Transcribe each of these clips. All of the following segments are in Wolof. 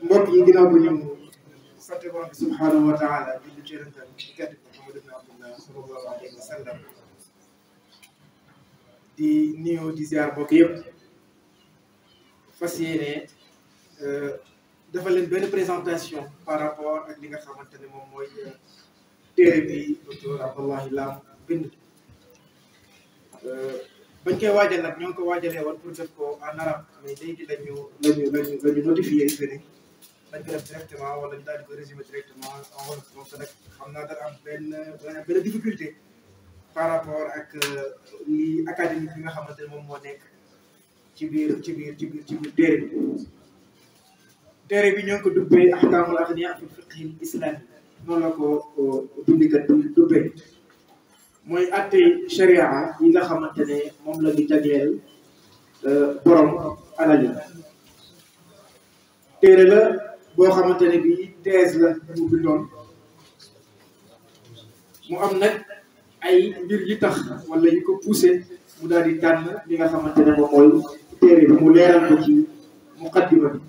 mbokk yi ginnaaw bu ñu sant borom bi subhanahu wa taala julli ci yonentam ci kedd bi Muhammad ibn Abdullah sallallahu alayhi wa sallam di nuyu di ziar mbokk yëpp fas yéene dafa leen benn présentation par rapport ak li nga xamante ne moom mooy téere bi docteur Abdallahi Lam bind bañ koy waajal nag ñoo ngi ko waajalee woon pour def ko en arabe mais léegi lañu lañu lañu lañu notifié que ni dañ ko def directement wala ñu daal di ko résumé directement en wolof donc nag xam naa dara am benn benn difficulté par rapport ak li académique bi nga xamante ne moom moo nekk ci biir ci biir ci biir ci biir téere bi téere bi ñoo ngi ko dubbee ahkaamul agniyaa fi fiqhil islami noonu la ko bindikat bi dubbee mooy atte sharia yi nga xamante ne moom la ñu jagleel borom alal yi téere la boo xamante ne bii thèse la mu bindoon mu am nag ay mbir yi tax wala yi ko poussé mu daal di tànn li nga xamante ne moom mooy téere bi mu leeral ko ci muqaddima bi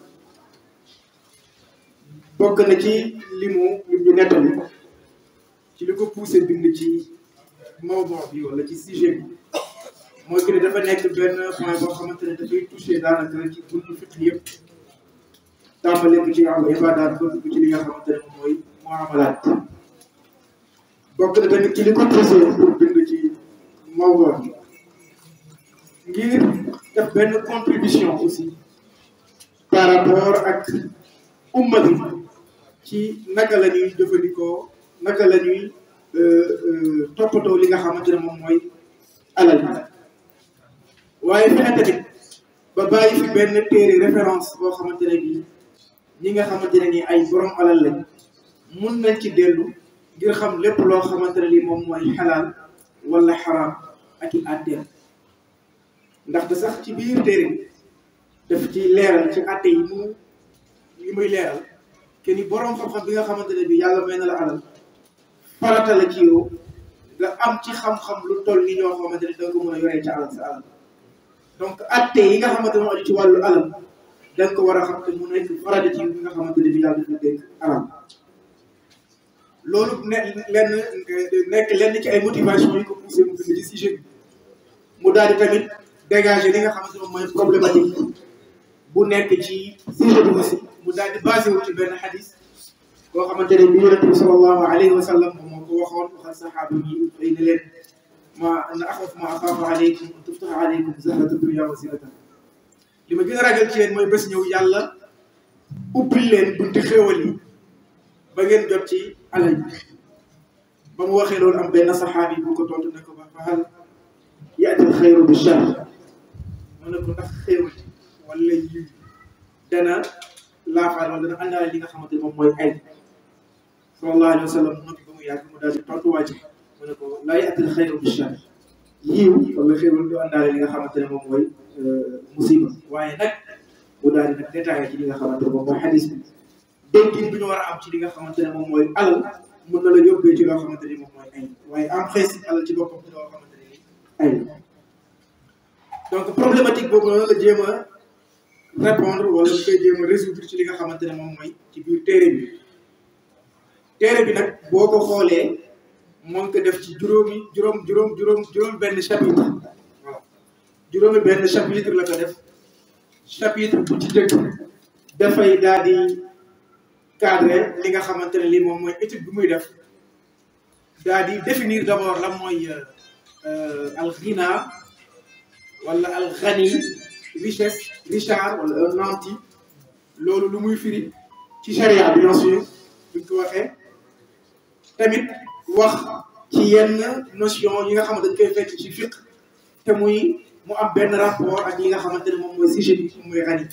bokk na ci li mu lim ñu nettali ci li ko poussé bind ci mawduu bi wala ci sujet bi mooy que ne dafa nekk benn point boo xamante ne dafay touché daanaka ci buntu fiqh yëpp tàmbale ko ci am ibaadaat ba dugg ci li nga xamante ne moom mooy muamalaat bokk na tamit ci li ko poussé pour bind ci mawduu bi ngir def benn contribution aussi par rapport ak umma bi ci naka la ñuy jëfandikoo naka la ñuy toppatoo li nga xamante ne moom mooy alal bi waaye fexe tamit ba bàyyi fi benn téere référence boo xamante ne bii ñi nga xamante ne nii ay borom alal lañ mun nañ ci dellu ngir xam lépp loo xamante ne lii moom mooy xalaal wala xaraam ak i àtteem ndaxte sax ci biir téere bi daf ci leeral ci àtte yi mu li muy leeral ke ni borom xam-xam bi nga xamante ne bii yàlla may na la alal farata la ci yow nga am ci xam-xam lu toll ni ñoo xamante ne da nga ko mën a yoree ci alal sa alal donc atte yi nga xamante ne aju ci wàllu alal da nga ko war a xam te mu nekk farata ci bi nga xamante ne bi yàlla dafa dégg alal loolu ne lenn nekk lenn ci ay motivation yi ko poussé mu bind ci sujet bi mu daal di tamit dégager li nga xamante ne mooy problématique bu nekk ci sujet bi aussi mu daal di basé wu ci benn xadis boo xamante ne bi yonent bi sallallahu alayhi wa sallam moom moo ko waxoon waxal saxaaba yi xëy na leen ma na axaf ma axaafu aleykum an tuftaxa aleykum zahratu dunya wa zinata li ma gën a ragal ci yéen mooy bés ñëw yàlla ubbil leen bunti xéewal yi ba ngeen jot ci alal bi ba mu waxee loolu am benn saxaabi bu ko tontu ne ko ba fa hal yaati alxayru bi char mu ne ko ndax xéewal wala yiw dana laafaal wala dana àndaale li nga xamante ne moom mooy ay sallallahu alayhi wa sallam noppi ba mu yàgg mu daal di tontu waa ji mu ne ko laa yaatil xayru bi char yiw wala xéewal du àndaale li nga xamante ne moom mooy musiba waaye nag mu daal di nag détaillé ci li nga xamante ne moom mooy xadis bi déggin bi ñu war a am ci li nga xamante ne moom mooy alal mën na la yóbbee ci loo xamante ni moom mooy ay waaye en principe alal ci boppam ci loo xamante ne ni ay donc problématique boobu noonu la jéem a répondre wala ñu koy jéem a résoudre ci li nga xamante ne moom mooy ci biir téere bi téere bi nag boo ko xoolee moo ngi ko def ci juróomi juróom juróom juróom juróom benn chapitre voilà juróomi benn chapitre la ko def chapitre bu ci jëkk dafay daal di cadre li nga xamante ne lii moom mooy étude bi muy def daal di définir d' abord lan mooy al ghina wala al ghani richesse richard wala un nanti loolu lu muy firi ci charia bien sûr buñ ko waxee tamit wax ci yenn notion yi nga xamante dañ koy fekk ci fiq te muy mu am benn rapport ak li nga xamante ne moom mooy sujet bi moom mooy ghani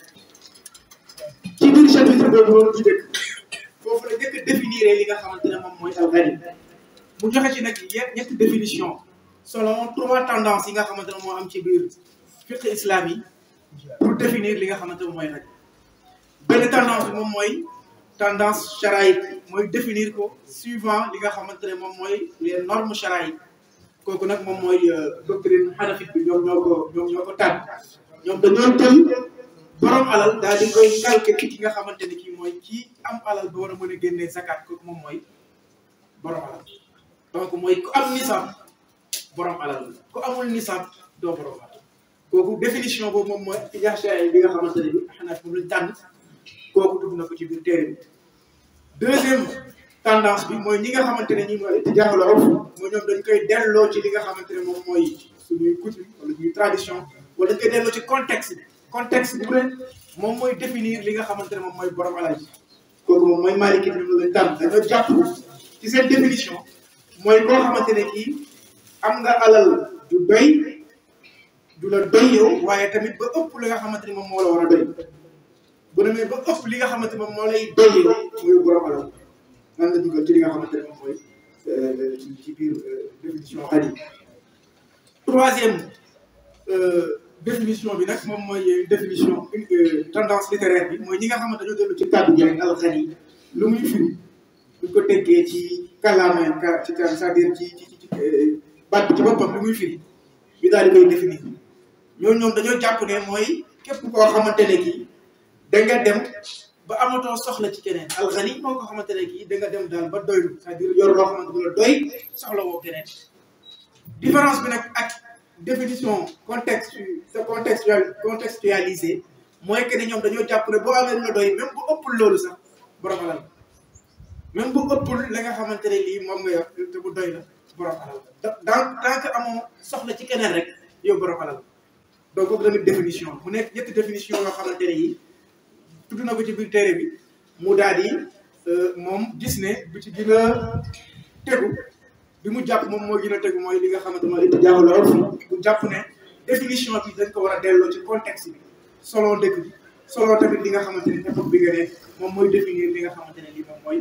ci biir chapitre boobu loolu ci dëkk foofu la njëkk a définir li nga xamante ne moom mooy al ghani mu joxe ci nag ñetti définition selon trois tendances yi nga xamante ne moo am ci biir fiqh islam yi pour définir li nga xamante ne mooy ghani benn tendance bi moom mooy tendance charaïque mooy définir ko suivant li nga xamante ne moom mooy les normes charaïques kooku nag moom mooy doctrine hanafite bi ñoom ñoo ko ñoom ñoo ko tànn ñoom dañoo jël borom alal daal di koy calquer ki nga xamante ne kii mooy kii am alal ba war a mën a génnee zakat kooku moom mooy borom alal donc mooy ku am nisaab borom alal la ku amul nisaab doo borom alal kooku définition boobu moom mooy ijaasaay bi nga xamante ne bi xanaa moom lañ tànn kooku dugg na ko ci biir téere bi deuxième tendance bi mooy ñi nga xamante ne ñi mooy itijaaxul urf mooy ñoom dañ koy delloo ci li nga xamante ne moom mooy suñuy coutume wala suñuy tradition wala dañ koy delloo ci contexte bi contexte bi bu ne moom mooy définir li nga xamante ne moom mooy borom alal ji kooku moom mooy Maliki ñoom lañ tànn dañoo jàpp ci seen définition mooy koo xamante ne kii am nga alal du doy du la doy yow waaye tamit ba ëpp li nga xamante ni moom moo la war a doy bu demee ba ëpp li nga xamante moom moo lay doy yow muy borom alal nan la dugal ci li nga xamante ne moom mooy ci ci biir définition xaj yi troisième définition bi nag moom mooy définition tendance littéraire bi mooy ñi nga xamante dañoo dellu ci kàddu gi rek alxani lu muy firi buñ ko teggee ci kàllaama ka ci c'est-à-dire ci ci ci baat bi ci boppam lu muy firi ñu daal di koy définir ñooñu ñoom dañoo jàpp ne mooy képp koo xamante ne kii da nga dem ba amatoo soxla ci keneen alxani moo ko xamante ne kii da nga dem daal ba doylu c'est-à-dire yor loo xamante ne la doy soxla woo keneen différence bi nag ak définition contexte contextual contextualisé mooy que ne ñoom dañoo jàpp ne boo amee lu la doy même bu ëppul loolu sax borom alal même bu ëppul la nga xamante ne lii moom nga yor te bu doy la borom alal donc tant que amoo soxla ci keneen rek yow borom alal donc kooku tamit définition mu nekk ñetti définition yoo xamante ne yi tudd na ko ci biir téere bi mu daal di moom gis ne bu ci gën a tegu bi mu jàpp moom moo gën a tegu mooy li nga xamante mooy li jaaxul la mu jàpp ne définition bi dañ ko war a delloo ci contexte bi selon dëkk bi selon tamit li nga xamante ne époque bi nga nekk moom mooy définir li nga xamante ne lii moom mooy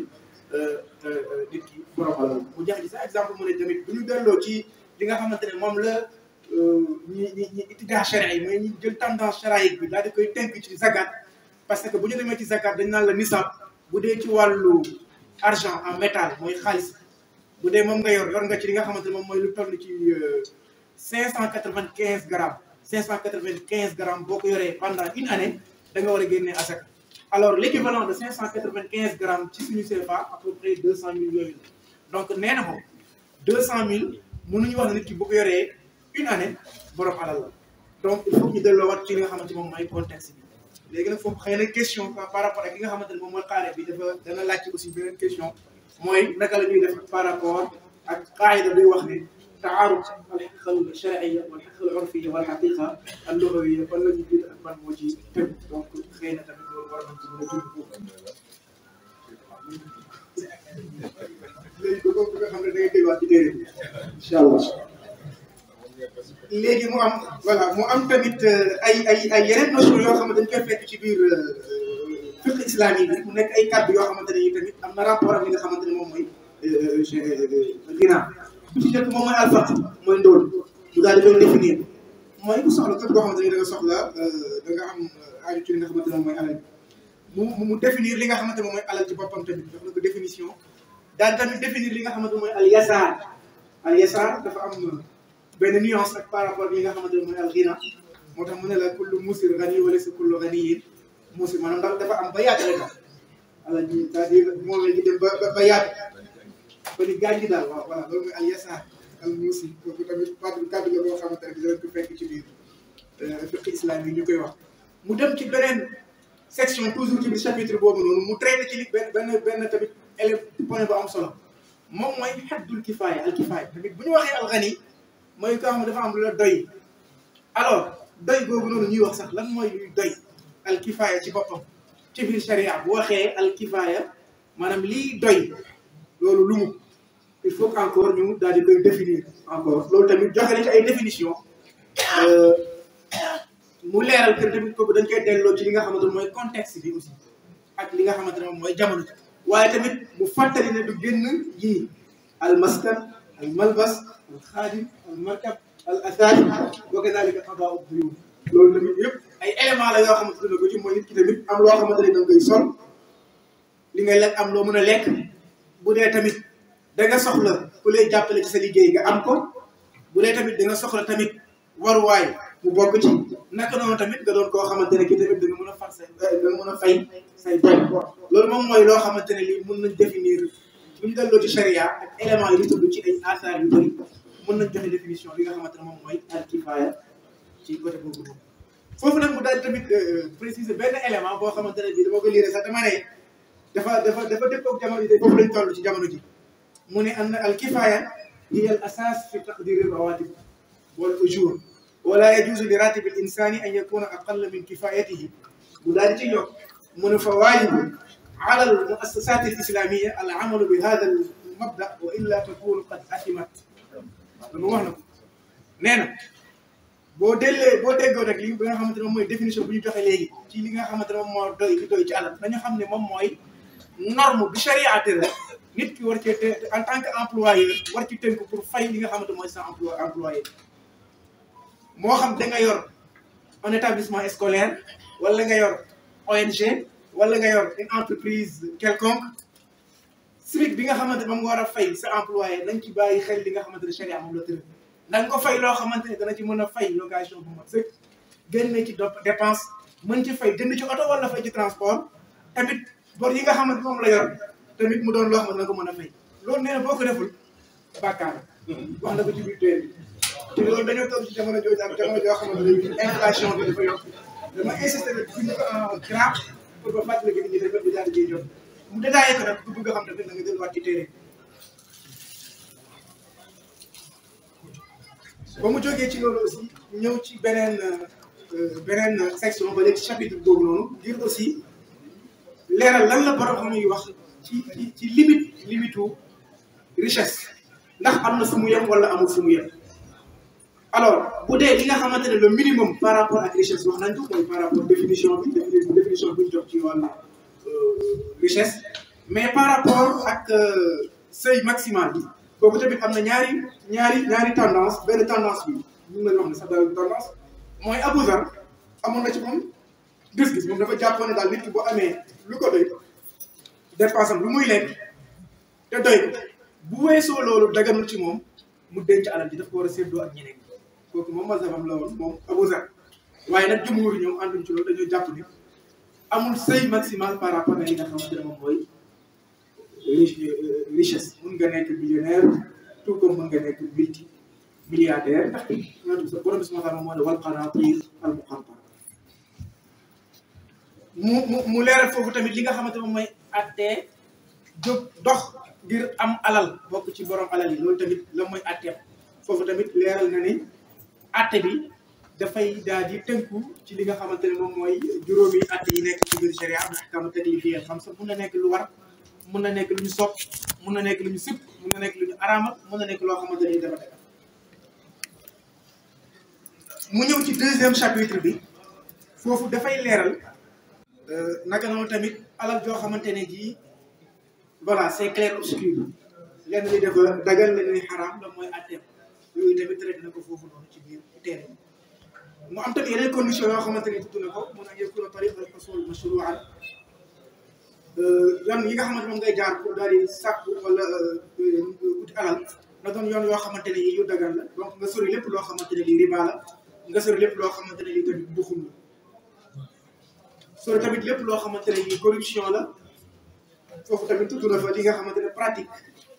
nit ki borom alal mu jax ji sa exemple mu ne tamit bu ñu delloo ci li nga xamante ne moom la ñi ñi ñi itidaa charia yi mooy ñu jël tendance charaïque bi daal di koy tënk ci zakat parce que bu ñu demee ci zakat dañ naan la nisab bu dee ci wàllu argent en métal mooy xaalis bu dee moom nga yor yor nga ci li nga xamante ne moom mooy lu toll ci cinq cent quatre-vingt-quinze grammes cinq cent quatre-vingt-quinze grammes boo ko yoree pendant une année da nga war a génnee asaka alors l'équivalent de cinq cent quatre-vingt-quinze grammes ci suñu CFA à peu près deux cent mille yooyu la donc nee na moom deux cent mille mënuñu wax ne nit ki bu ko yoree une année borom alal la donc il faut ñu delloowaat ci li nga xamante moom mooy contexte bi léegi nag foofu xëy na question par rapport ak li nga xamante ne moom mooy xaare bi dafa dana laajte aussi beneen question mooy naka la ñuy def par rapport ak qaayida bi wax ne taaruf alxaqiqa al charia wal xaqiqa al urfiya wal xaqiqa al lugawiya fan la ñu jiit ak ban moo ci tëb donc xëy na tamit loolu war nañ ci mën a tudd foofu léegi ko nga xam ne da ngay dégluwaat ci téere bi incha allah léegi mu am voilà mu am tamit ay ay ay yeneen notion yoo xamante dañ koy fekk ci biir fiqh islamique bi mu nekk ay kàddu yoo xamante ne yi tamit am na rapport ak li nga xamante ne moom mooy ginaa bi ci njëkk moom mooy alfaq mooy ndóol mu daal di koy définir mooy ku soxla képp koo xamante ne da nga soxla da nga am aaju ci li nga xamante ne moom mooy alal mu mu définir li nga xamante ne moom mooy alal ci boppam tamit jox na ko définition daal tamit définir li nga xamante ne mooy al yasaar al yasaar dafa am benn nuance ak par rapport ak li nga xamante ne mooy al ghina moo tax mu ne la kullu musir ghani wala sa kullu ghaniyin musir maanaam ndax dafa am ba yaatu rek alal ji c'est-à-dire moom la ñu dem ba ba yaatu ba ni gaañ gi daal waaw voilà loolu mooy al yasaar al musir kooku tamit kàddu kàddu la boo xamante ne dinañ ko fekk ci biir fiqh islam yi ñu koy wax mu dem ci beneen section toujours ci biir chapitre boobu noonu mu traité ci li benn benn benn tamit élève point bu am solo moom mooy xaddul kifaaya al kifaaya tamit bu ñu waxee al ghani mooy koo xam ne dafa am lu la doy alors doy googu noonu ñuy wax sax lan mooy luy doy al kifaaya ci boppam ci biir sharia bu waxee al kifaaya maanaam liy doy loolu lu mu il faut que encore ñu daal di koy définir encore loolu tamit joxe nañ ci ay définition mu leeral que tamit kooku dañ koy delloo ci li nga xamante ne mooy contexte bi aussi ak li nga xamante ne moom mooy jamono ji waaye tamit mu fàttali ne du génn yii al maskan al malbas al xaadim al markab al asaari wa kadalika qadaa duyuun loolu tamit yëpp ay éléments la yoo xamante ne ko ci mooy nit ki tamit am loo xamante ne da ngay sol li ngay lekk am loo mën a lekk bu dee tamit da nga soxla ku lay jàppale ci sa liggéey nga am ko bu dee tamit da nga soxla tamit waruwaay mu bokk ci naka noonu tamit nga doon koo xamante ne ki tamit da nga mën a far say da nga mën a fay say bor loolu moom mooy loo xamante ne lii mën nañ définir bu ñu delloo ci charia ak éléments yi ñu tudd ci ay asaar yu bëri mën nañ joxe définition bi nga xamante ne moom mooy al kifaaya ci côté boobu noonu foofu nag mu daal tamit préciser benn élément boo xamante ne bii dama ko lire sax dama ne dafa dafa dafa dëppoo ak jamono ji foofu lañ toll ci jamono ji mu ne an al kifaaya hiya al asas fi taqdiri rawatib wal ujur wala yajuzu li ratib al insani an yakuna aqalla min kifayatihi mu daal di ci yokk mu ne fa waajibu ala al muassasat al islamiyya al amalu bi hada al mabda wa illa takunu qad athimat dama wax na ko nee na boo dellee boo déggoo rek li nga xamante ne moom mooy définition bu ñu joxe léegi ci li nga xamante ne moom moo doy li doy ci alal dañu xam ne moom mooy norme bi charia tëral nit ki war cee te en tant que employeur war ci tënk pour fay li nga xamante mooy sa emploi employé moo xam da nga yor un établissement scolaire wala nga yor ONG wala nga yor une entreprise quelconque SMIC bi nga xamante moom nga war a fay sa employé nañ ci bàyyi xel li nga xamante ne charia moom la tëral da nga ko fay loo xamante ne dana ci mën a fay location bu mat sëkk génne ci dépense mën ci fay jënd ci oto wala fay ci transport tamit bor yi nga xamante moom la yor tamit mu doon loo xamante dana ko mën a fay loolu nee na boo ko deful bàkkaar wax na ko ci biir téere bi te loolu dañoo toog ci jamono jooju ak jamono joo xamante ne inflation bi dafa yokk dama insister rek bind ko en grave pour ba fàttali ko nit ñi tamit di daal di jot mu détaillé ko nag ku bëgg a xam tamit da nga delluwaat ci téere ba mu jógee ci loolu aussi ñëw ci beneen beneen section ba léegi chapitre boobu noonu ngir aussi leeral lan la borom xam yi wax ci ci ci limite limitu richesse ndax am na fu mu yem wala amul fu mu yem alors bu dee li nga xamante ne le minimum par rapport ak richesse wax nañ ko mooy par rapport définition bi définition bi ñu jox ci wàllu richesse mais par rapport ak seuil maximal bi kooku tamit am na ñaari ñaari ñaari tendance benn tendance bi mun nañu wax ne sax daal tendance mooy Abu Zar amoon na ci moom gis-gis moom dafa jàppoon ne daal nit ki boo amee lu ko doy dépense am lu muy lekk te doy ko bu weesoo loolu daganul ci moom mu denc alal ji daf ko war a séddoo ak ñeneen kooku moom mazhabam la woon moom Abu Zar waaye nag jumhur ñoom ànduñ ci loolu dañoo jàpp ni amul seuil maximal par rapport ak li nga xamante ne moom mooy richesse mun nga nekk millionnaire tout comme mun nga nekk multi milliardaire ndax ñoo borom bi subhanahu wa taala moo ne wal qanatir al muqantara mu mu mu leeral foofu tamit li nga xamante moom mooy attee jóg dox ngir am alal bokk ci borom alal yi loolu tamit la mooy atteem foofu tamit leeral na ni atte bi dafay daal di tënku ci li nga xamante ne moom mooy juróomi atte yi nekk ci biir sharia am ahkaamu taklifiyya xam sa mun na nekk lu war mun na nekk lu ñu sopp mun na nekk lu ñu sib mun na nekk lu ñu araamal mun na nekk loo xamante ne dafa def mu ñëw ci deuxième chapitre bi foofu dafay leeral naka noonu tamit alal joo xamante ne jii voilà c'est clair obscur lenn li dafa dagal lenn li xaraam la mooy atteem yooyu tamit traité na ko foofu noonu ci biir teere mu am tamit yeneen condition yoo xamante ne tudd na ko mun a yakuna tariq al husul mashru'an yoon yi nga xamante moom ngay jaar pour daal di sàkku wala uti alal na doon yoon yoo xamante ne yi yu dagal la donc nga sori lépp loo xamante ne lii riba la nga sori lépp loo xamante ne lii tamit buxum la sori tamit lépp loo xamante ne lii corruption la foofu tamit tudd na fa li nga xamante ne pratique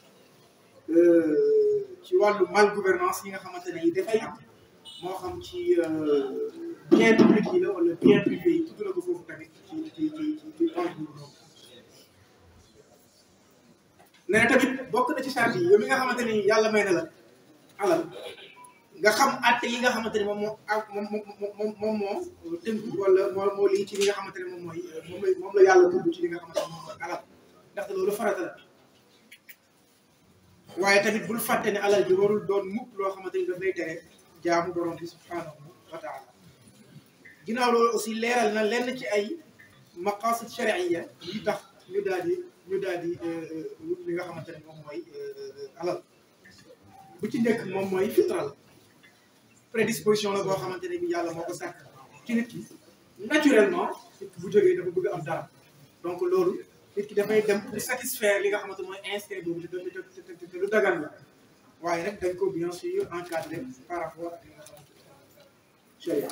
ci wàllu mal gouvernance yi nga xamante ne yi dafay am moo xam ci bien public yi la wala bien privé yi tudd na ko foofu tamit ci ci ci ci point boobu noonu nee na tamit bokk na ci charge yi yow mi nga xamante ni yàlla may na la alal nga xam atte yi nga xamante ne moom moo ak moom moom moom moo tënk wala moo moo lii ci li nga xamante ne moom mooy moom la moom la yàlla tudd ci li nga xamante ne moom mooy alal ndaxte loolu farata la waaye tamit bul fàtte ne alal ji warul doon mukk loo xamante ni daf lay tere jaamu borom bi subhanahu wa taala ginnaaw loolu aussi leeral na lenn ci ay maqasid shari'iyya yi tax ñu daal di ñu daal di wut li nga xamante ne moom mooy alal bu ci njëkk moom mooy fitral prédisposition la boo xamante ne bi yàlla moo ko sàkk ci nit ki naturellement bu jógee dafa bëgg am dara donc loolu nit ki dafay dem pour satisfaire li nga xamante mooy instinct boobu te te te lu dagan la waaye nag dañ ko bien sûr encadré par rapport ak li nga xamante sharia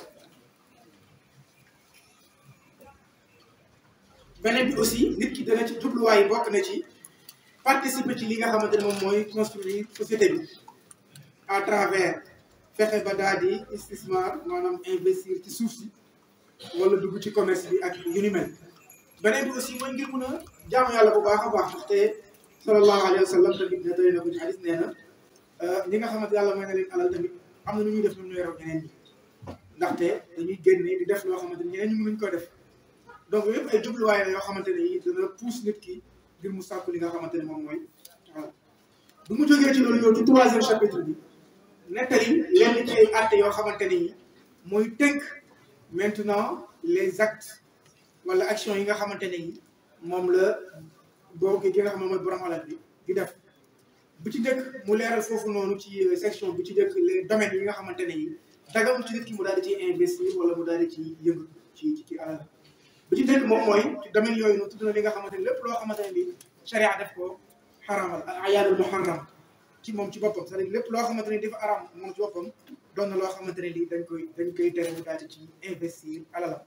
beneen bi aussi nit ki dana ci jubluwaay bokk na ci participer ci li nga xamante ne moom mooy construire société bi à travers fexe ba daal di istismar maanaam investir ci suuf si wala dugg ci commerce bi ak yu ni mel beneen bi aussi mooy ngir mun a jaamu yàlla bu baax a baax ndaxte sallallahu alayhi wa sallam tamit ne doy na ko ci hadis nee na ñi nga xamante yàlla may na leen alal tamit am na nu ñuy def ñoom ñooy raw ñeneen ñi ndaxte dañuy génne di def loo xamante ni ñeneen ñu mënuñ ko def donc yëpp ay jubluwaay la yoo xamante ne yi dana pousse nit ki ngir mu sàkku li nga xamante ne moom mooy voilà bu mu jógee ci loolu ñëw ci troisième chapitre bi nettali lenn ci ay actes yoo xamante ne yi mooy tënk maintenant les actes wala action yi nga xamante ne yi moom la boo ki nga xam ne mooy borom alal bi di def bu ci njëkk mu leeral foofu noonu ci section bu ci njëkk les domaines yi nga xamante ne yi dagamul ci nit ki mu daal di ciy investir wala mu daal di ci yëngu ci ci ci alal bu ci njëkk moom mooy ci domaine yooyu noonu tudd na li nga xamante ne lépp loo xamante ne bi charia def ko xaramal al ayaadul muharram ci moom ci boppam c'est-à-dire lépp loo xamante ne dafa aram moom ci boppam doon na loo xamante ne lii dañ koy dañ koy tere mu daal di ci investir alalam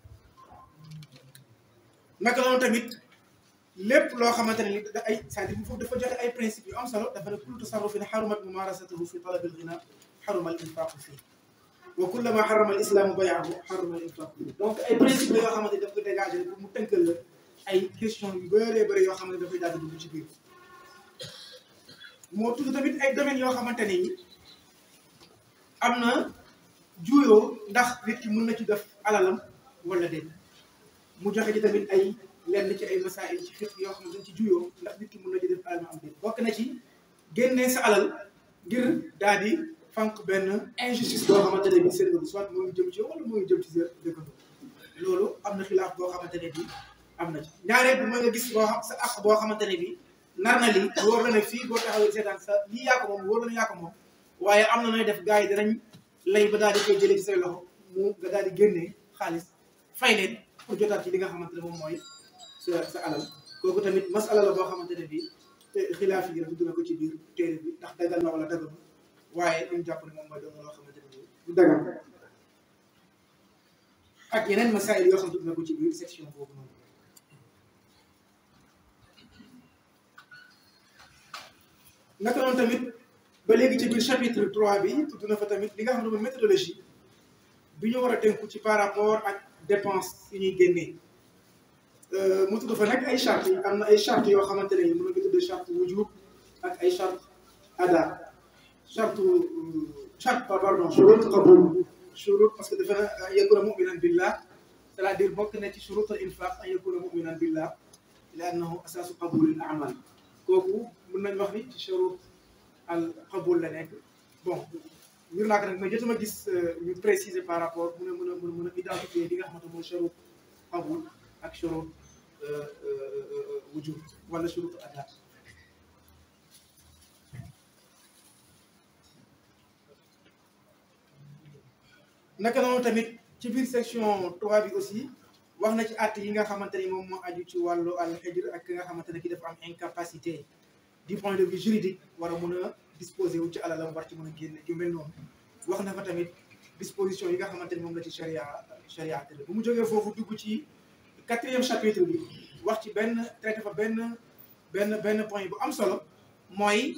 naka noonu tamit lépp loo xamante ne li da ay c'est-à-dire foofu dafa joxe ay principes yu am solo dafa ne kullu tasarrufin xarumat mumarasatuhu fi talabi al-ghina xaruma al-infaqu fii wa kullama xarama al-islamu bayaahu xaruma al-infaqu fii donc ay principes la yoo xamante ne daf ko dégagé pour mu tënkal la ay questions yu bëree bëri yoo xam ne dafay daal di dugg ci biir moo tudd tamit ay domaines yoo xamante ne yi am na juuyoo ndax nit ki mun na ci def alalam wala déet mu joxe ci tamit ay lenn ci ay masaayil ci fiq yoo xam ne dañ ci juyoo ndax nit ki mun na ci def alalam am déet bokk na ci génnee sa alal ngir daal di fànq benn injustice boo xamante ne bi seen soit moo ngi jëm ci yow wala moo ngi jëm ci sa dëkkandoo loolu am na xilaaf boo xamante ne bi am na ci ñaareel bi mooy nga gis boo xam sa àq boo xamante ne bi nar na lii wóor na ne fii boo taxawee seetaan sa lii yaa ko moom wóor na ne yaa ko moom waaye am na nooy def gars yi danañ lay ba daal di koy jëlee ci say loxo mu nga daal di génnee xaalis fay leen pour jotaat ci li nga xamante ne moom mooy sa sa alal kooku tamit masala la boo xamante ne bii xilaaf yi dugg na ko ci biir téere bi ndax dagal na wala dagalu waaye dañu jàpp ne moom mooy doon loo xamante ne bii du dagal ak yeneen masaayil yoo xam dugg na ko ci biir section boobu noonu naka noonu tamit ba léegi ci biir chapitre 3 bi tudd na fa tamit li nga xam ne mooy méthodologie bi ñu war a tënku ci par rapport ak dépense yi ñuy génnee mu tudd fa nag ay charte yi am na ay charte yoo xamante ne mën nga tudd charte wujub ak ay charte ada charte charte pardon shurut qabul shurut parce que dafa na an yakuna muminan billah c'est-à-dire bokk na ci shurut al infaq an yakuna muminan billah li annahu asaasu qabul al amal kooku mën nañ wax ni ci shurut al qabul la nekk bon ngir naa ko nag mais jotuma gis ñu préciser par rapport mun a mën a mën a mën a identifier li nga xamante mooy shurut qabul ak shurut wujub wala shurut ada naka noonu tamit ci biir section 3 bi aussi wax na ci at yi nga xamante ni moom moo aju ci wàllu al xijr ak ki nga xamante ne ki dafa am incapacité du point de vue juridique war a mun a disposer wu ci alalam war ci mën a génne yu mel noonu wax na fa tamit disposition yi nga xamante ni moom la ci charia charia tëdd bu mu jógee foofu dugg ci quatrième chapitre bi wax ci benn traité fa benn benn benn point bu am solo mooy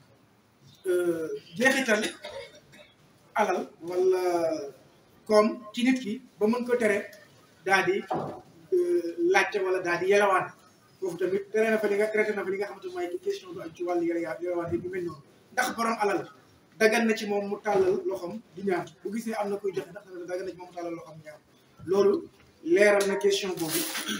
jeexital alal wala comme ci nit ki ba mën ko tere daal di laajte wala daal di yelawaan foofu tamit tere na fa li nga traité na fa li nga xamante mooy question bu ak ci wàllu yela yelawaan yi ñu mel noonu ndax borom alal dagan na ci moom mu tàllal loxoom di ñaan bu gisee am na koy joxe ndax dagan na ci moom mu tàllal loxoom ñaan loolu leeral na question boobu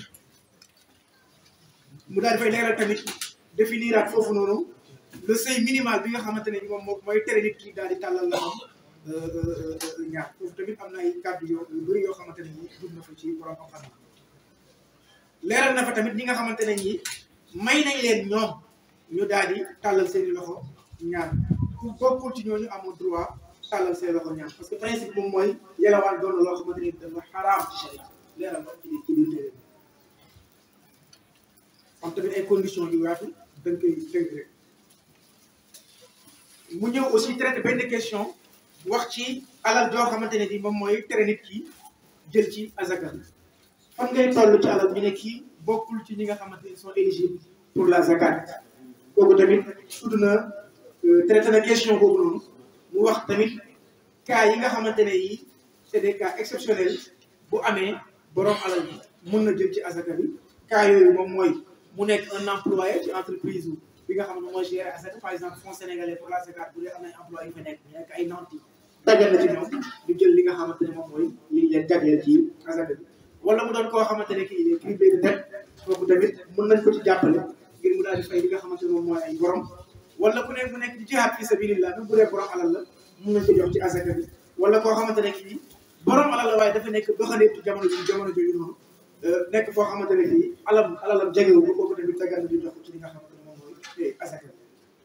mu daal dafay leeral tamit définiraat foofu noonu le seuil minimal bi nga xamante ne moom moo mooy tere nit ki daal di tàllal loxoom ñaar foofu tamit am na ay kàddu yoo yu bëri yoo xamante ne ñi dugg na fa ci borom xam-xam leeral na fa tamit ñi nga xamante ne ñi may nañ leen ñoom ñu daal di tàllal seeni loxo ñaan ku bokkul ci ñooñu amul droit tàllal seen loxo ñaan parce que principe moom mooy yelawaan doon na loo xamante ni dafa xaraam ci sharia leeral na ci ci biir téere am tamit ay conditions yu yaatu dañ koy tënk rek mu ñëw aussi traité benn question wax ci alal joo xamante ne bi moom mooy tere nit ki jël ci azaka fan ngay toll ci alal ñu ne kii bokkul ci ñi nga xamante ne sont éligibles pour la zakat kooku tamit tudd na traité na question boobu noonu mu wax tamit cas yi nga xamante ne yi c'est des cas exceptionnels bu amee borom alal bi mën na jël ci azaka bi cas yooyu moom mooy mu nekk un employé ci entreprise bi nga xam ne mooy gérer azaka par exemple fonds sénégalais pour la zakat bu dee am na employé yu fa nekk ñu nekk ay nanti dajal na ci ñoom ñu jël li nga xamante ne moom mooy li leen jagleel ci azaka bi wala mu doon koo xamante ne kii criblé de dette kooku tamit mën nañ ko ci jàppale ngir mu daal di fay li nga xamante ne moom mooy ay borom wala ku nekk mu nekk ci jihaad fi sabilillah même bu dee borom alal la mun nañ ko jox ci azaka bi wala koo xamante ne kii borom alal la waaye dafa nekk doxaleetu jamono ji jamono jooju noonu nekk foo xamante ne kii alam alalam jegewu ko kooku tamit dagal na di jox ci li nga xamante ne moom mooy azaka bi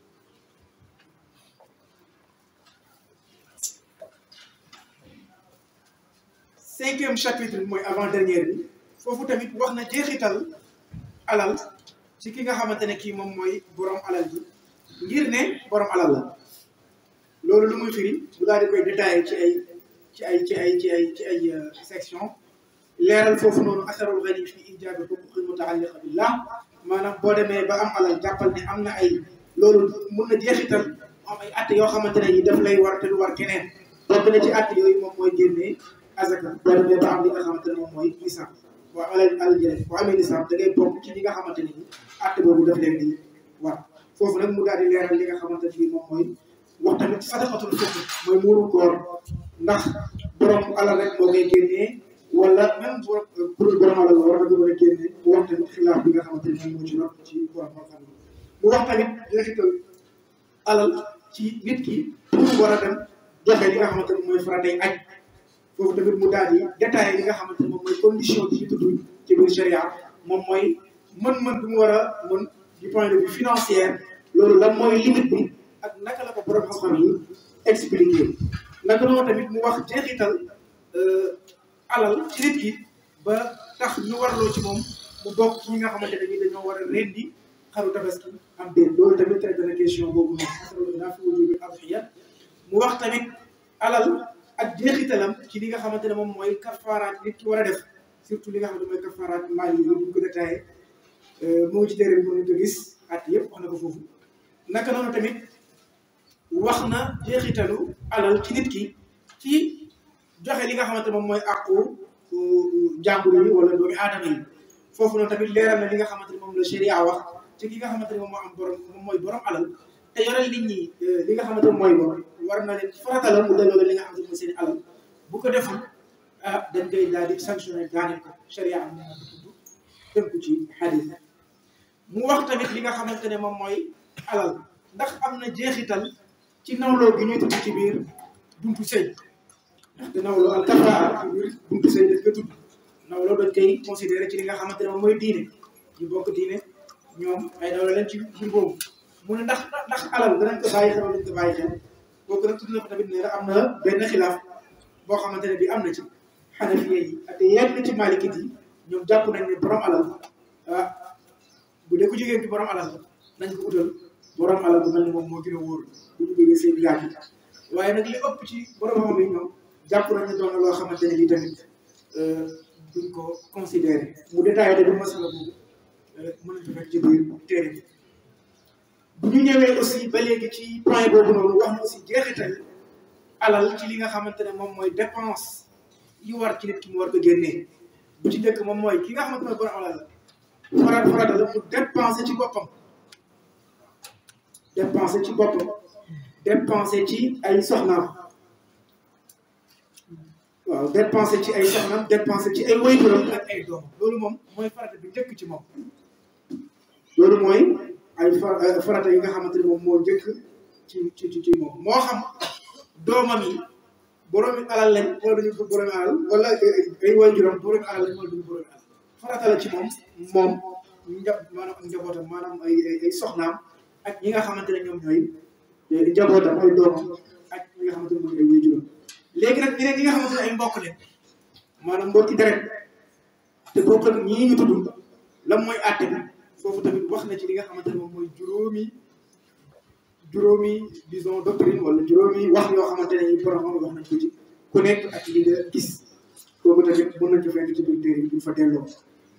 cinquième chapitre bi mooy avant dernière bi foofu tamit wax na jeexital alal ci ki nga xamante ne kii moom mooy borom alal ji ngir ne borom alal la loolu lu muy firi bu daal di koy détaillé ci ay ci ay ci ay ci ay ci ay section leeral foofu noonu asarul gani fi ijaabi xuquqi mutaalliqa billah maanaam boo demee ba am alal jàppal ne am na ay loolu mun na jeexital am ay att yoo xamante ne yi daf lay war te du war keneen bokk na ci att yooyu moom mooy génnee azaka boo demee ba am li nga xamante ne moom mooy nisaab boo alal alal jëlee boo amee nisaab da ngay bokk ci ñi nga xamante ne ni att boobu daf leen di war foofu nag mu daal di leeral li nga xamante ne ni moom mooy wax tamit sadaqatul fitr mooy muuru koor ndax borom alal rek moo koy génnee wala même borom pour borom alal war na ko mën a génne mu wax tamit xilaaf bi nga xamante ne moom moo ci rot ci borom xam mu wax tamit jeexital alal ci nit ki pour war a dem joxe li nga xamante ne mooy faratay aj foofu tamit mu daal di détaillé li nga xamante ne moom mooy condition bi ñu tudd ci biir sharia moom mooy mën-mën bi mu war a mën du point de vue financier loolu lan mooy limite bi ak naka la ko borom xam-xam yi expliqué naka noonu tamit mu wax jeexital alal ci nit ki ba tax ñu warloo ci moom mu bokk ci ñi nga xamante ne ni dañoo war a rendi xaru tabaski am déet loolu tamit traité na question boobu noonu naa fi wujub adhiya mu wax tamit alal ak jeexitalam ci li nga xamante ne moom mooy kafaaraat nit ki war a def surtout li nga xamante mooy kafaaraat maal yi ñu ko détaillé moo ngi ci téere bi mën ko gis at yëpp wax na ko foofu naka noonu tamit wax na jeexitalu alal ci nit ki ci joxe li nga xamante moom mooy àqu jàmbur yi wala doomi aadama yi foofu noonu tamit leeral na li nga xamante ne moom la sharia wax ci ki nga xamante ne moom moo am borom moom mooy borom alal te yoreel nit ñi li nga xamante ne mooy bor war na leen farata la mu delloo li nga xamante ne mooy seen alal bu ko deful ah dañ koy daal di sanctionné daaneel ko sharia am na ko tudd tënku ci xadis mu wax tamit li nga xamante ne moom mooy alal ndax am na jeexital ci nawloo gi ñuy tudd ci biir buntu sëy ndaxte nawloo al kafaara ci biir buntu sëy dañ ko tudd nawloo dañ koy considéré ci li nga xamante ne moom mooy diine ñu bokk diine ñoom ay nawloo leen ci biir boobu mu ne ndax ndax alal danañ ko bàyyi xel wala dañ ko bàyyi xel kooku nag tudd na ko tamit ne la am na benn xilaaf boo xamante ne bi am na ci xanafiye yi ak yenn ci malikit yi ñoom jàpp nañ ne borom alal ah bu dee ku jigéen ci borom alal nañ ko utal borom alal bu mel ni moom moo gën a wóor bu ñu bëggee seen yaatu waaye nag li ëpp ci borom xam yi ñoom jàpp nañ ne doon na loo xamante ne bi tamit duñ ko considéré mu détaillé de bu masala boobu mën nañ ko fekk ci biir téere bi bu ñu ñëwee aussi ba léegi ci point boobu noonu wax na aussi jeexital alal ci li nga xamante ne moom mooy dépense yi war ci nit ki mu war ko génnee bu ci njëkk moom mooy ki nga xamante ne borom alal la farat farata la mu dépensé ci boppam dépensé ci boppam dépensé ci ay soxnaam waaw dépensé ci ay soxnaam dépensé ci ay wayjuram ak ay doom loolu moom mooy farata bi njëkk ci moom loolu mooy ay farata yi nga xamante ne moom moo njëkk ci ci ci moom moo xam doomam yi boroomi alal lañ wala duñu ko boroomi alal wala ay waajuram boroomi alal lañ wala duñu boroomi alal farata la ci moom moom nja maanaam njabootam maanaam ay ay soxnaam ak ñi nga xamante ne ñoom ñooy njabootam ay doomam ak ñi nga xamante ne mooy ay waajuram léegi nag ñeneen ñi nga xamante ne ay mbokk leen maanaam mbokki deret te bokk ak ñii ñu tudd lan mooy àtte bi foofu tamit wax na ci li nga xamante ne moom mooy juróomi juróomi disons doctrine wala juróomi wax yoo xamante ne yi borom wax nañ ko ci ku nekk ak li nga gis kooku tamit mën nañ ko fekk ci biir téere bi fa delloo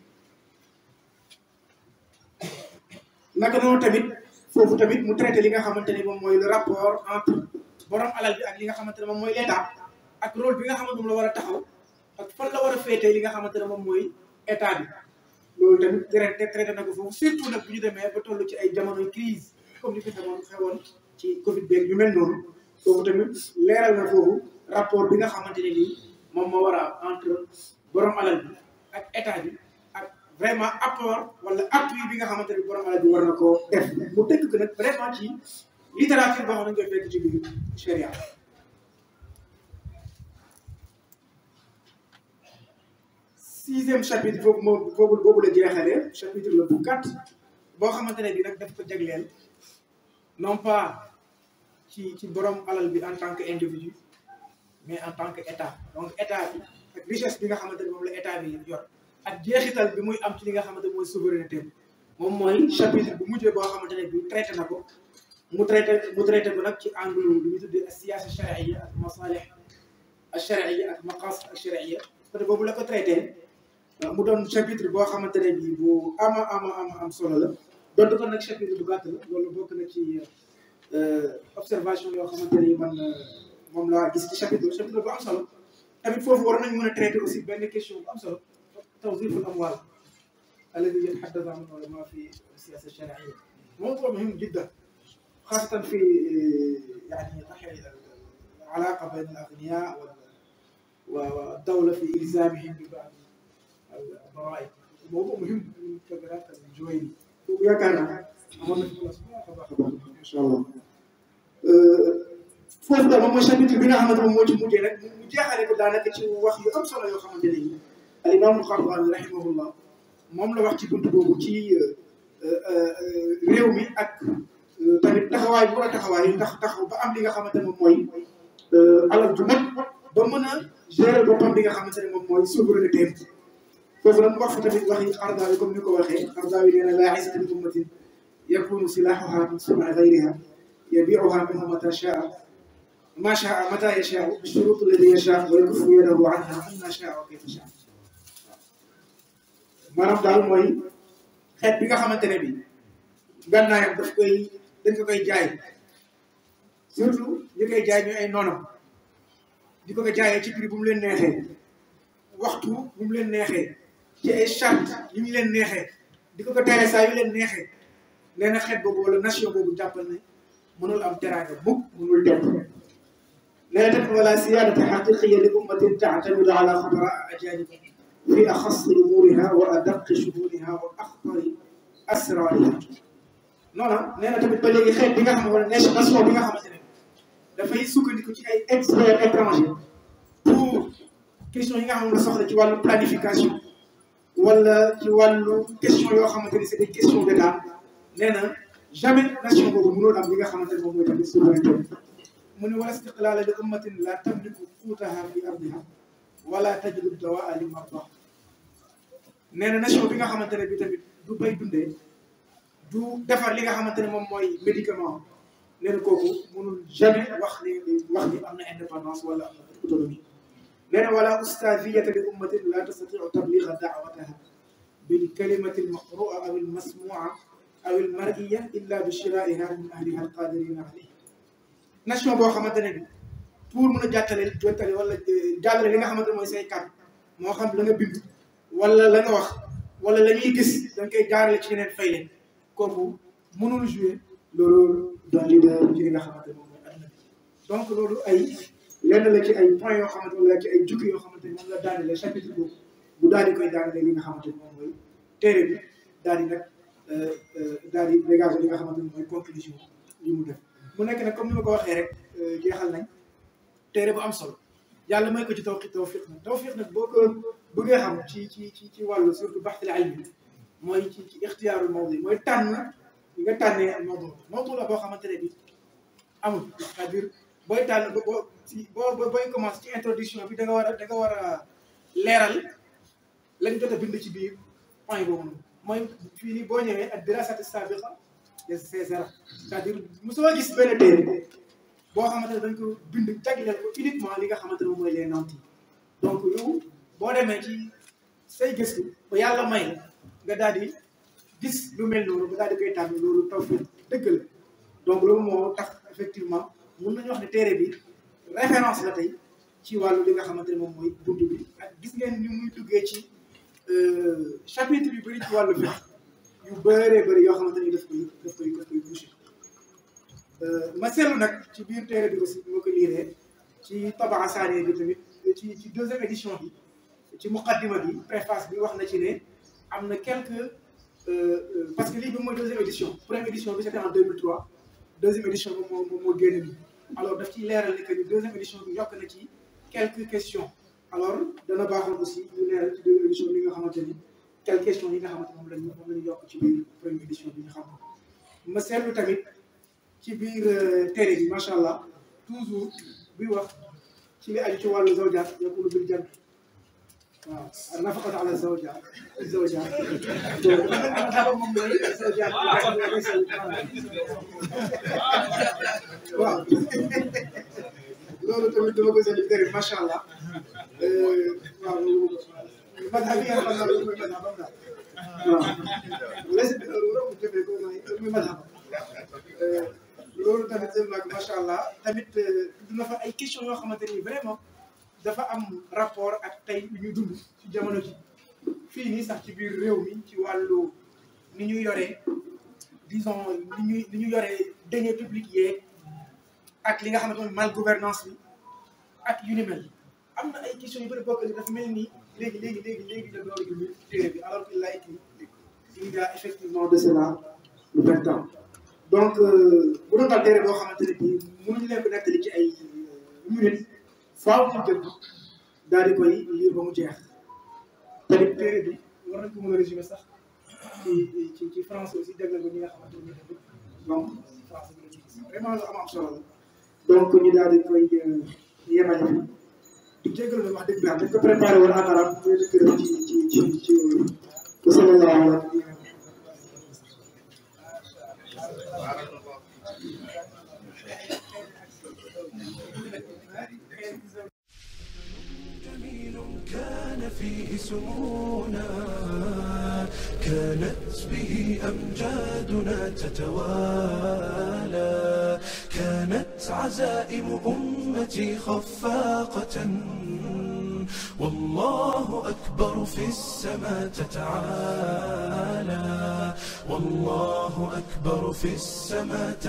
naka noonu tamit foofu tamit mu traité li nga xamante ni moom mooy le rapport entre borom alal bi ak li nga xamante ne moom mooy l'état ak rôle bi nga xamante moom la war a taxaw ak fan la war a féetee li nga xamante ne moom mooy état bi loolu tamit traité traité na ko foofu surtout nag bu ñu demee ba toll ci ay jamonoy crise comme ni fi xewoon xewoon ci Covid beeg yu mel noonu foofu tamit leeral na foofu rapport bi nga xamante ne nii moom moo war a entre borom alal bi ak état bi ak vraiment apport wala appui bi nga xamante ne borom alal bi war na koo def mu tënk ko nag vraiment ci littérature boo xam ne koy fekk ci biir charia sixième chapitre boobu moom boobu boobu la jeexalee chapitre la bu gàtt boo xamante ne bi nag daf ko jagleel non pas ci ci borom alal bi en tant que individu mais en tant que état donc état bi ak richesse bi nga xamante ne moom la état bi yor ak jeexital bi muy am ci li nga xamante mooy souveraineté moom mooy chapitre bu mujjee boo xamante ne bi traité na ko mu traité mu traité ko nag ci angle lu ñu tuddee siyaasa charia ak masalih al charia ak maqasid al charia côté boobu la ko traité mu doon chapitre boo xamante ne bii bu ama ama ama am solo la donte ko nag chapitre bu gàtt la loolu bokk na ci observation yoo xamante ne man moom laa gis ci chapitre chapitre bu am solo tamit foofu war nañu mën a traité aussi benn question bu am solo tawziful amwal alladi yataxaddathu anhu ulama fi siyasa sharia موضوع مهم جدا خاصة في يعني العلاقة بين الأغنياء والدولة في إلزامهم ببعض الضرائب موضوع مهم من كبيرات الجويني وياكار أمرنا في الله سبحانه إن شاء الله foofu daal moom mooy chapitre bi nga xamante moom moo ci mujjee rek mu jeexale ko daanaka ci wax yu am solo yoo xamante ne nii al imaamul Xardawi rahimahullah moom la wax ci buntu boobu ci réew mi ak tamit taxawaay bu war a taxawaay ndax taxaw ba am li nga xamante ne moom mooy alal ju mat ba mën a gérer boppam li nga xamante ne moom mooy souveraineté foofu nag mu wax fa tamit waxi Xardawi comme ni ko waxee Xardawi nee na laa izzata li ummatin yakunu silaahuha min suni gayriha yabiuha minhu mata shaa ma shaa mata yashaa bi shurut alladi yashaa wa yakuffu yadahu anha anna shaa wa kayfa shaa maanaam daal mooy xeet bi nga xamante ne bi gànnaayam daf koy dañ ko koy jaay surtout ñu koy jaay ñu ay noonam di ko ko jaayee ci prix bu mu leen neexee waxtu bu mu leen neexee ci ay charte yi ñu leen neexee di ko ko tere saa yu leen neexee nee na xeet boobu wala nation boobu jàppal ne mënul am teraanga mukk mënul dem nee na tamit wala siyaadata xaqiqiya li ummatin taatamidu ala xubara ajanib fi axassi umuriha wa adaqi shuhuniha wa axtari asrariha noonu nee na tamit ba léegi xeet bi nga xam ne wala nation bi nga xamante ne dafay sukkandiku ci ay experts étrangers pour question yi nga xam ne soxla ci wàllu planification wala ci wàllu question yoo xamante ni c'est des questions d'état nee na jamais nation boobu mënul am li nga xamante ne moom mooy tamit souveraineté mu ne wala istiqlaala li ummatin la tamliku quutaha fi ardiha wala tajidu dawaa li marda nee na nation bi nga xamante ne bi tamit du bay dundee du defar li nga xamante ne moom mooy médicament nee na kooku mënul jamais wax ni wax ni am na indépendance wala am na autonomie nee na wala ustaziyata li ummatin la tastatiu tabliga daawataha bil kalimati al maqrua aw al masmua aw al mariya illa bi shiraiha min ahliha al qadirina alayhi nation boo xamante ne bi pour mën a jàttale jottale wala jàllale li nga xamante ne mooy say kàddu moo xam la nga bind wala la nga wax wala la ñuy gis da nga koy jaarale ci ñeneen fay leen kooku mënul jouer loolu doon leader ci li nga xamante ne moom mooy àdduna bi donc loolu ay lenn la ci ay points yoo xamante wala ci ay jukki yoo xamante ni moom la daanele chapitre boobu bu daal di koy daanele li nga xamante ni moom mooy téere bi daal di nag daal di dégager li nga xamante ni mooy conclusion yi mu def mu nekk nag comme ni ma ko waxee rek jeexal nañ téere bu am solo yàlla may ko ci tawfiq tawfiq nag tawfiq nag boo ko bëggee xam ci ci ci ci wàllu surtout baxtil ilmi mooy ci ci ixtiyaarul mawdu mooy tànn li nga tànnee ak mawdu mawdu la boo xamante ne bi amul c'est-à-dire booy tànn ba boo si boo booy commencé ci introduction bi da nga war a da nga war a leeral lañ jot a bind ci biir point boobu noonu mooy fii nii boo ñëwee ak dirasati sabiqa de César c'est-à-dire mosoo gis benn téere boo xamante ne dañ ko bind jagleel ko uniquement li nga xamante ne moom mooy les nantis donc yow boo demee ci say gëstu ba yàlla may la nga daal di gis lu mel noonu nga daal di koy tànn loolu taw fi dëgg la donc loolu moo tax effectivement mun nañu wax ne téere bi référence la tey ci wàllu li nga xamante ne moom mooy bunt bi ak gis ngeen ni muy duggee ci chapitre yu bëri ci wàllu fiqh yu bëree bëri yoo xamante ni daf koy daf koy daf koy bouché ma seetlu nag ci biir téere bi aussi moo ko liiree ci tabaa saane bi tamit ci ci deuxième édition bi ci muqaddima bi préface bi wax na ci ne am na quelques parce que lii bi mooy deuxième édition première édition bi c'était en 2003 deuxième édition bi moo moo moo génn nii alors daf ciy leeral ne que ni deuxième édition bi yokk na ci quelques questions alors dana baaxoon aussi ñu leeral ci deuxième édition bi nga xamante ni quelques questions yi nga xamante moom lañu moom la ñu yokk ci biir première édition bi ñu xam ko ma seetlu tamit ci biir téere bi macha allah toujours buy wax ci li aju ci wàllu zawjaat yakunu bil jant waaw nafaqatu ala zawjaat zawjaat donc dafa moom mooy zawjaat waaw loolu tamit dama ko seetlu téere bi macha allah waaw madhab yi nga xam naa loolu mooy madhabam daal waaw les loolu jëfee ko mooy mooy madhab loolu tamit seen nag macha allah tamit dina fa ay questions yoo xamante ni vraiment dafa am rapport ak tey lu ñu dund ci jamono ji fii nii sax ci biir réew mi ci wàllu ni ñu yoree disons ni ñuy ni ñu yoree deniers publics yeeg ak li nga xamante ne mal gouvernance bi ak yu ni mel am na ay questions yu bëri bokk ni dafa mel ni léegi léegi léegi léegi la door indi téere bi alors qu'il l'a écrit il y a effectivement de cela vingt ans donc bu doon daal téere boo xamante ne bii mënuñu leen ko nettali ci ay minutes faaw ñu jël daal di koy lire ba mu jeex tamit téere bi war nañ ko mën a résumer sax ci ci ci français aussi dégg ko ñi nga xamante ne tamit donc français bi la ci gis vraiment lu am am solo la donc ñu daal di koy yemale fi di jégal na wax dëgg yàlla dañ ko préparé woon en arabe ñu dëkk def ci ci ci ci ci sallallahu alayhi wa كان فيه سمونا كانت به أمجادنا تتوالى كانت عزائم أمتي خفاقة والله أكبر في السماء تتعالى والله أكبر في السماء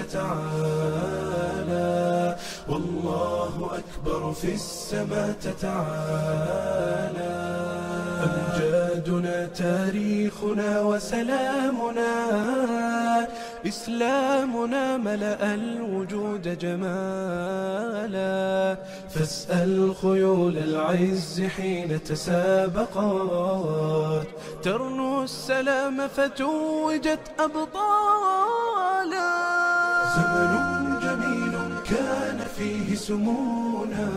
تتعالى والله أكبر في السماء تتعالى أمجادنا تاريخنا وسلامنا إسلامنا ملأ الوجود جمالا فاسأل خيول العز حين تسابقت ترنو السلام فتوجت أبطالا زمن جميل كان فيه سمونا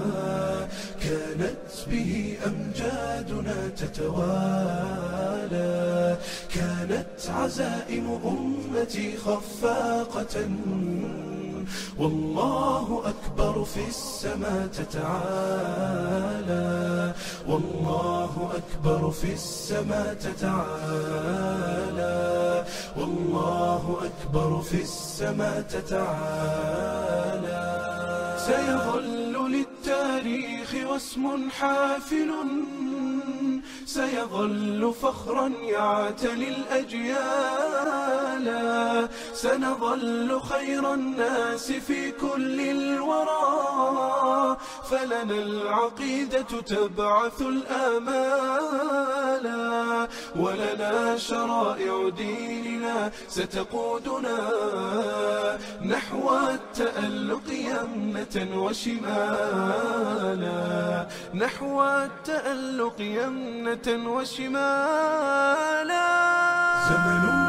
كانت به أمجادنا تتوالى كانت عزائم أمتي خفاقة والله أكبر في السماء تتعالى والله أكبر في السماء تتعالى والله أكبر في السماء تتعالى سيظل للتاريخ واسم حافل سيظل فخرا يعتلي الأجيال سنظل خير الناس في كل الورى فلنا العقيدة تبعث الآمال ولنا شرائع ديننا ستقودنا نحو التألق يمنة وشمالا نحو التألق يمنة وشمالا زمن